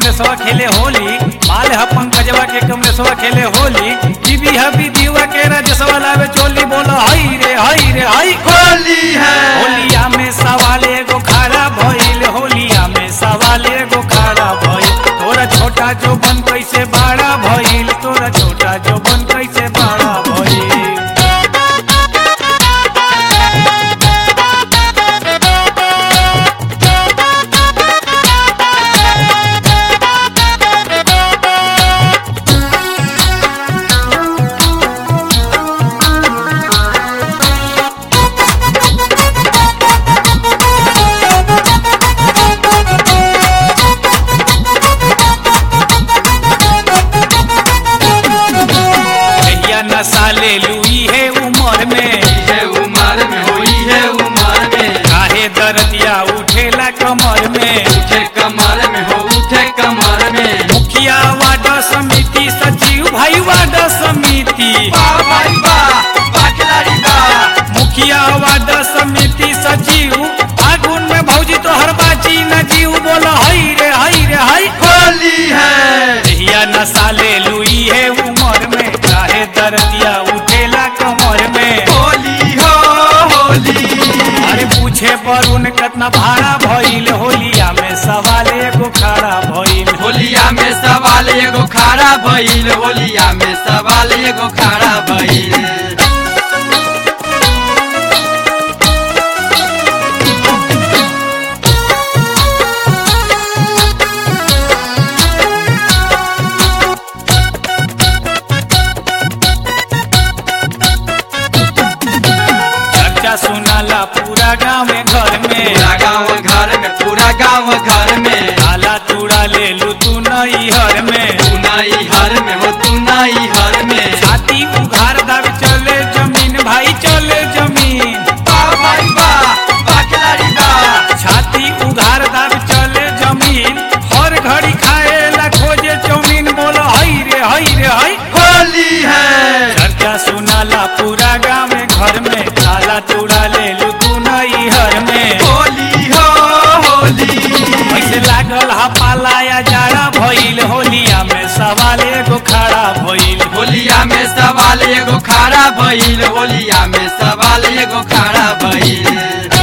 कमलेशवा खेले होली माल ह पंकजवा के कमलेशवा खेले होली बीबी ह बीबीवा के राजसवा लावे चोली बोलो हई रे हई रे हई होली है होलिया में सवाल एगो खड़ा भइल होलिया में सवाल एगो खड़ा भइल तोरा छोटा जो बन कैसे बड़ा भइल तोरा छोटा जो बन कैसे बड़ा भइल भैया नशा ले लुई है उमर में है उमर में होली है उमर में काहे दर्दिया उठेला कमर में उठे कमर में हो उठे कमर में मुखिया वार्ड समिति सचिव भाई वार्ड समिति वाह भाई वाह वाह खिलाड़ी वाह मुखिया वार्ड समिति सचिव फागुन में भौजी तो हर बाची न जीव बोल हई रे हई रे हई होली है भैया नशा ले लुई है उमर में काहे दर्दिया उठेला कमर में होली हो होली अरे पूछे पर उन कितना भाड़ा भइल होलिया में सवाल एगो खड़ा भइल होलिया में सवाल एगो खड़ा भइल होलिया में सवाल एगो खड़ा भइल चर्चा सुनाला पूरा गाँव में घर में पूरा गांव घर में पूरा गांव घर में काला तूड़ा ले लू तू नई हर में तू नाई हर में हो तू नाई हर में छाती उघार दाव चले जमीन भाई चले जमीन वाह भाई वाह वाह खिलाड़ी वाह छाती उघार दाव चले जमीन हर घड़ी खाए ला खोजे चौमीन बोलो हई रे हई रे हई होली है चर्चा सुनाला पूरा गाँव में घर में काला तूड़ा ले लू तू नई हर में होली हो होली ऐसे लागल हा पालाया जाड़ा भइल होलिया में सवाल एगो खड़ा भइल होलिया में सवाल एगो खड़ा भइल होलिया में सवाल एगो खड़ा भइल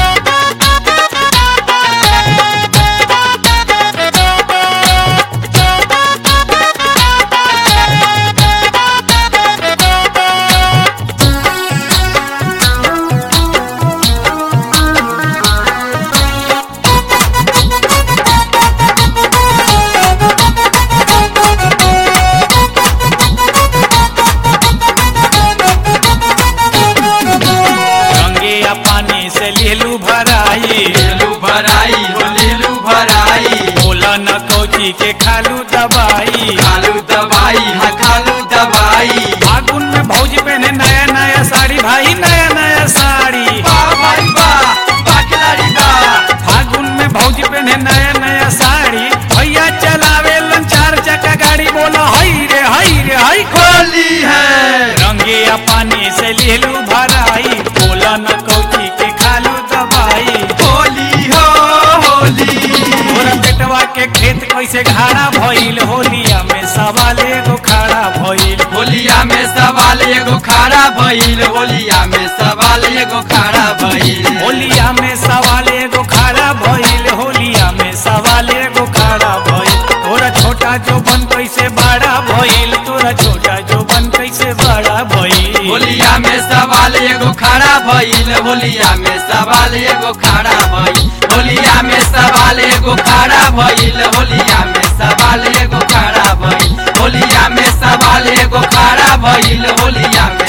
रंगे या पानी से लेलू भराई लेलू भराई हो लेलू भराई बोला न कौची के खालू दवाई खालू दवाई हाँ खालू दवाई फागुन में भौजी पहने नया नया साड़ी भाई नया नया साड़ी वाह भाई वाह वाह खिलाड़ी वाह फागुन में भौजी पहने नया नया साड़ी भैया चलावे लन चार चक्का गाड़ी बोला हई रे हई रे हई होली है रंगे या पानी से लेलू भराई बोला न कौची के खालू दवाई होली हो होली तोरा बेटवा के खेत कैसे घाड़ा भइल होलिया में सवाल एगो खड़ा भइल होलिया में सवाल एगो खड़ा भइल होलिया में सवाल एगो खड़ा भइल होलिया में सवाल एगो खड़ा भइल होलिया में सवाल एगो खड़ा भइल तोरा छोटा जो बन कैसे बड़ा भइल तोरा छोटा जो बन कैसे बड़ा भइल होलिया में सवाल एगो खड़ा भइल होलिया में सवाल एगो खड़ा भइल होलिया में सवाल एगो खड़ा भइल होलिया में सवाल एगो खड़ा भइल होलिया में सवाल एगो खड़ा भइल होलिया में